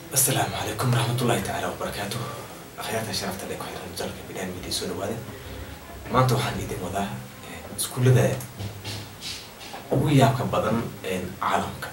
asalaamu calaykum waraxmatullaahi tacaala wabarakaatu akhyaarta sharafta le ku xiran jalka bidhaan midiya soo dhawaada maanta waxaan idin wadaa iskuullada ugu yaabka badan caalamka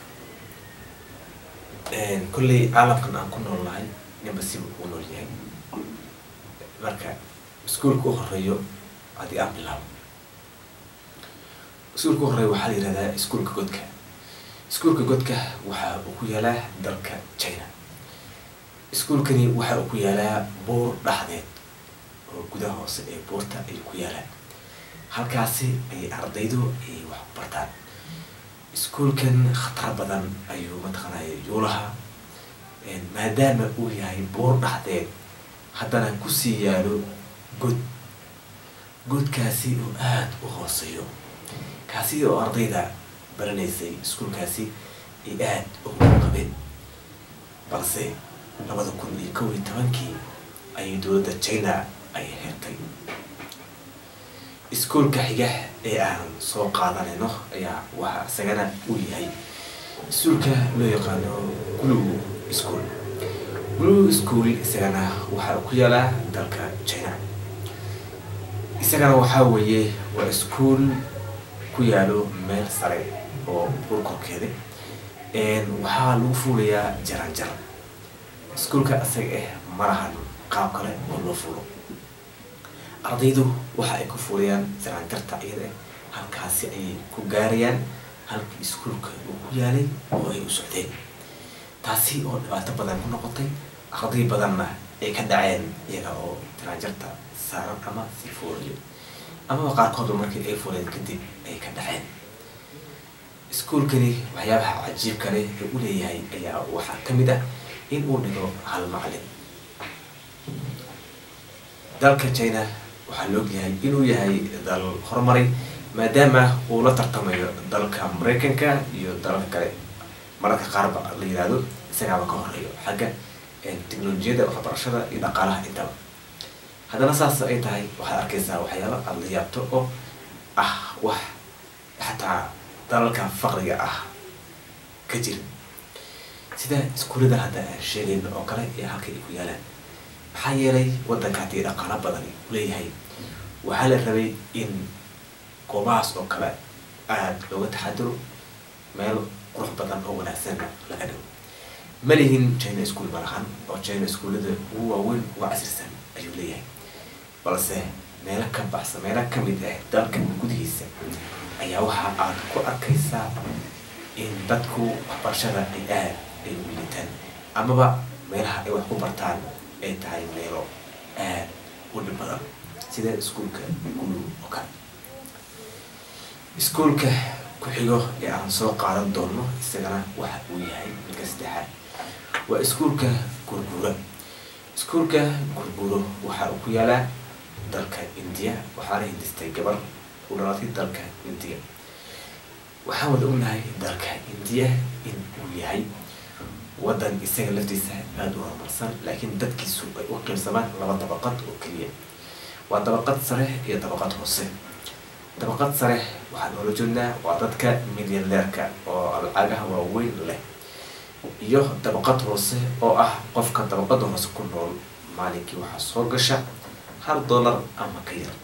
kolley caalamkan aan ku nool nahay ninba siba uu nool yahay marka iskuulka u horeeyo haddii aan bilaabo iskuulka u horeeyo waxaa la yihahdaa iskuulka godka iskuulka godka waxa uu ku yaalaa dalka china iskuulkani waxa uu ku yaalaa buur dhexdeed oo gudaha hoose ee buurta ayuu ku yaalaa halkaasi ayay ardaydu ay wax ku bartaan iskuulkan khatar badan ayuu mataqaanaya yuulaha maadaama uu yahay buur dhexdeed haddana kusii yaalo god godkaasi oo aada u hooseeyo kaasi oo ardayda baranaysay iskuulkaasi ay aada ugu qabeen balse labada kun iyo kow iyo tobankii ayay dowladda china ay xirtay iskuulka xiga ee aan soo qaadanayno ayaa waxa isagana uu yahay iskuulka loo yaqaano glue school glue school isagana waxa uu ku yaalaa dalka china isagana waxaa weeye waa iskuol ku yaalo meel sare oo buur korkeeda waxaa lagu fuulayaa jaran jaran iskuolka isaga ah malahan qaab kale oo loo fuulo ardaydu waxa ay ku fuulayaan jaranjarta iyada halkaasi ayay ku gaarayaan halkii iskuolka uu ku yaalay oo ay u socdeen taasi oo dhibaato badan ku noqotay arday badanna ay ka dhaceen iyaga oo jaranjarta saaran ama sii fuulayo amaba qaarkoodu markii ay fuuleen kadib ay ka dhaceen iskuolkani waxyaabaha cajiibka leh ee u leeyahay ayaa waxaa ka mid ah in uu dhigo hal macalin dalka china waxaa la ogyahay inuu yahay dal horumaray maadaama uu la tartamayo dalka mareykanka iyo dalalka kale mararka qaarba la yihahdo isagaaba ka horeeyo xagga technolojiyadda waxbarashada iyo dhaqaalaha intaba haddana saas ay tahay waxaad arkaysaa waxyaaba aada la yaabto oo ah wax xataa dalalka faqriga ah ka jira sida iskuullada hadda aan sheegayno oo kale ee halka ay ku yaalaan maxaa yeelay waddanka haddii dhaqaalo badan u leeyahay waxaa la rabay in goobahaas oo kale aada looga taxadiro meel qurux badan oo wanaagsan laga dhigo ma lihin china school malahan oo china iskuullada ugu waaweyn uga casirsan ayuu leeyahay balse meelo ka baxsan meelo kamid ah dalka gudihiisa ayaa waxa aad ku arkaysaa in dadku waxbarashada ay aad ay u liitaan amaba meelaha ay wax ku bartaan ay tahay meelo aad u dhib badan sida iskuolka gulu oo kale iskuolka ku-xigo ee aan soo qaadan doono isagana waxa uu yahay midka saddexaad waa iskuolka gurguura iskuolka gurguuro waxa uu ku yaalaa dalka indiya waxaana hindistay gabar u dhalatay dalka indiya waxaan wada ognahay dalka indiya in uu yahay waddan isaga laftiisa aada u horumarsan laakiin dadkiisu ay u qiibsamaan laba dabaqad oo keliya waa dabaqad sare iyo dabaqad hoose dabaqad sare waxaan noola jeednaa waa dadka milyaneerka oo lacagaha waaweyn leh iyo dabaqad hoose oo ah qofka dabaqada hoose ku nool maalinkii waxaa soo gasha hal dollar ama ka yar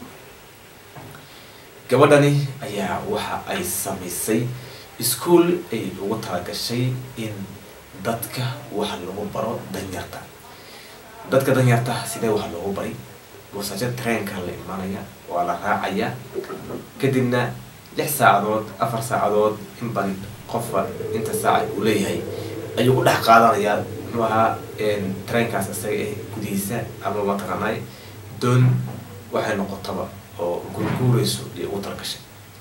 gabadhani ayaa waxa ay samaysay iskuol ay ugu talagashay in dadka wax lagu baro danyarta dadka danyarta sidee wax loogu bari buusajo treenka la imanaya waa la raacaya kadibna lix saacadood afar saacadood inban qofba inta saaca uu leeyahay ayuu ku dhex qaadanayaa muxuu ahaa treenkaas isaga ah gudihiisa ama mataqaanay doon waxay noqotaba oo gurguureyso iyo ugu talgashay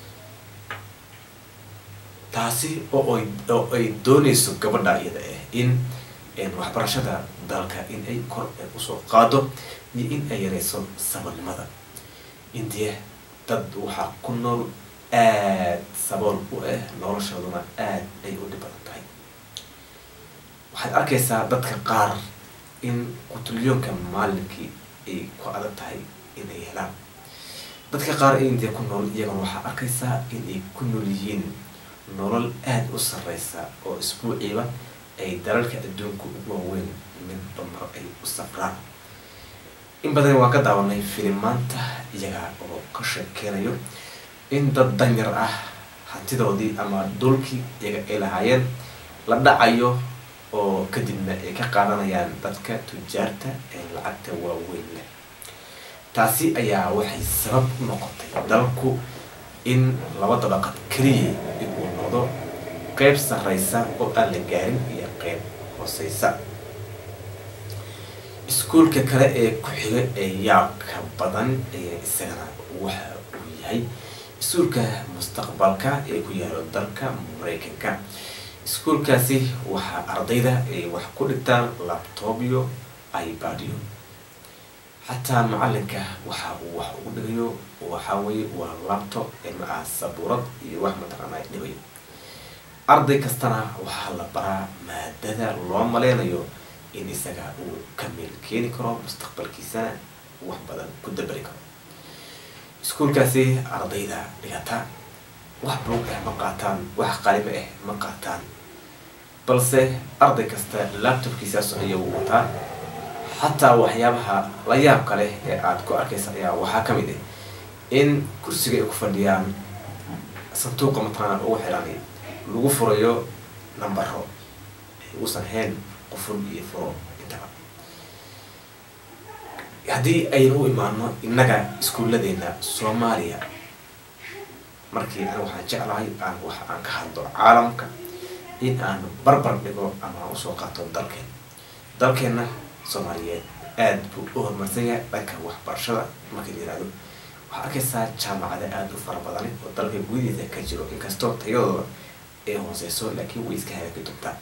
taasi oo ay oo ay dooneyso gabadha iyada ah in waxbarashada dalka in ay kor usoo qaado iyo in ay yareyso sabolnimada indiya dad waxaa ku nool aada sabool u ah noloshooduna aada ay u dhib badan tahay waxaad arkaysaa dadka qaar in qutilyoonka maalinkii ay ku adag tahay inay helaan dadka qaar ee indiya ku nool iyagana waxaa arkaysaa in ay ku nool yihiin nolol aada u sareysa oo isbuuciiba ay dalalka adduunka ugu waaweyn midba mar ay u safraan in badan waan ka daawanay filimaanta iyaga oo ka sheekeynayo in dad danyar ah hantidoodii ama dhulkii iyaga ay lahaayeen la dhacayo oo kadibna ay ka qaadanayaan dadka tujaarta ee lacagta waaweyn leh taasi ayaa waxay sabab u noqotay dalku in laba dabaqad keliya inuu noqdo qeyb sarreysa oo aan la gaarin iyo qeyb hooseysa iskuulka kale ee ku-xiga ee yaabka badan ee isagana waxa uu yahay iskuulka mustaqbalka ee ku yaalo dalka mareykanka iskuulkaasi waxaa ardayda ay wax ku dhigtaan labtobyo ibadyo xataa macalinka waxa uu wax ugu dhigayo waxaa weye waa labtob ma ah sabuurad iyo wax mataqaanaa dhibayo arday kastana waxaa la baraa maadada loo maleynayo in isaga uu ka meel keeni karo mustaqbalkiisana wax badan ku dabari karo iskuulkaasi ardayda dhigata wax buug ah ma qaataan wax qaliba ah ma qaataan balse arday kasta laptopkiisaas ayuu wataa xataa waxyaabaha la yaabka leh ee aada ku arkaysa ayaa waxaa ka mid ah in kursiga ay ku fadhiyaan sanduuqa mataqaana ugu xiranay lagu furayo nambaro uusan hayn quful iyo furo intaba haddii aynu u imaano innaga iskuulladeena soomaaliya markii an waxaan jeclahay aan wax aan ka hadlo caalamka in aan barbar dhigo ama aan usoo qaato dalkeen dalkeenna soomaaliyeed aada buu u horumarsan yahay dhanka waxbarashada markii la yihahdo waxaa arkaysaa jaamacada aada u fara badani oo dalka gudihiisa ka jiro inkastoo tayadooda ay hooseyso laakiin way iska hagaagi doontaa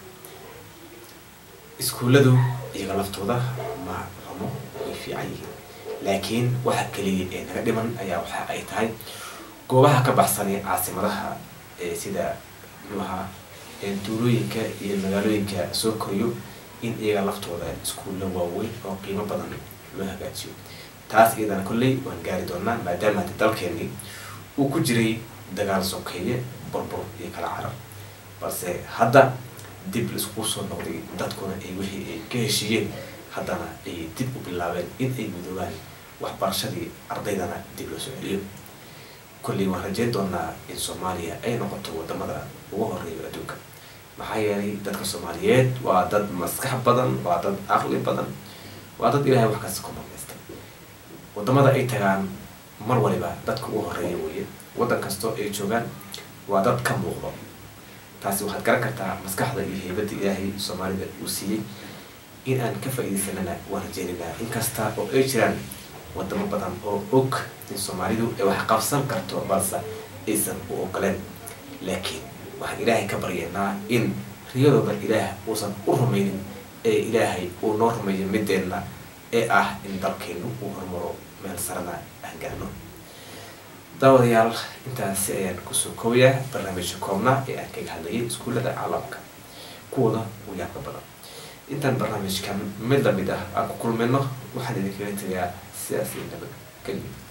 iskuulladu iyaga laftooda ma xumo way fiican yihiin laakiin waxa keliya ee naga dhiman ayaa waxa ay tahay goobaha ka baxsanay caasimadaha ee sida muxuaha duulooyinka iyo magaalooyinka soo koriyo in iyaga laftooda iskuulla waaweyn oo qiimo badan loo hagaajiyo taas iyadana kolley waan gaari doonaa maadaama haddi dalkeenii uu ku jiray dagaal sokeeye burbur iyo kala carar balse hadda dib laiskugu soo noqday dadkuna ay wixii ay ka heshiiyeen haddana ay dib u bilaabeen in ay midoobaan waxbarashadii ardaydana dib loo soo celiyo kolley waan rajeyn doonaa in soomaaliya ay noqoto wadamada ugu horeeyo adduunka maxaa yeelay dadka soomaaliyeed waa dad maskax badan waa dad aqli badan waa dad ilaahay wax kasta ku maqnaystay wadamada ay tagaan mar waliba dadka ugu horeeya weeye waddan kastoo ay joogaan waa dad ka muuqdo taasi waxaad garan kartaa maskaxda iyo heybadda ilaahay soomaalida uu siiyey in aan ka faa-idaysanana waan rajeynaynaa inkasta oo ay jiraan wadamo badan oo og in soomaalidu ay wax qabsan karto balse aysan u ogoleen laakiin waxaan ilaahay ka baryaynaa in riyadooda ilaah uusan u rumaynin ee ilaahay uu noo rumeeyo mideenna ee ah in dalkeenu uu horumaro meel sarana aan gaarno daawadayaal intaasi ayaan kusoo koobayaa barnaamijka koobnaa ee aan kaga hadlayay iskuullada caalamka kuwooda u yaabka badan intaan barnaamijkan mid lamid ah aan ku kulmayno waxaan idinkaga tegayaa sidaas iyo nabad geliya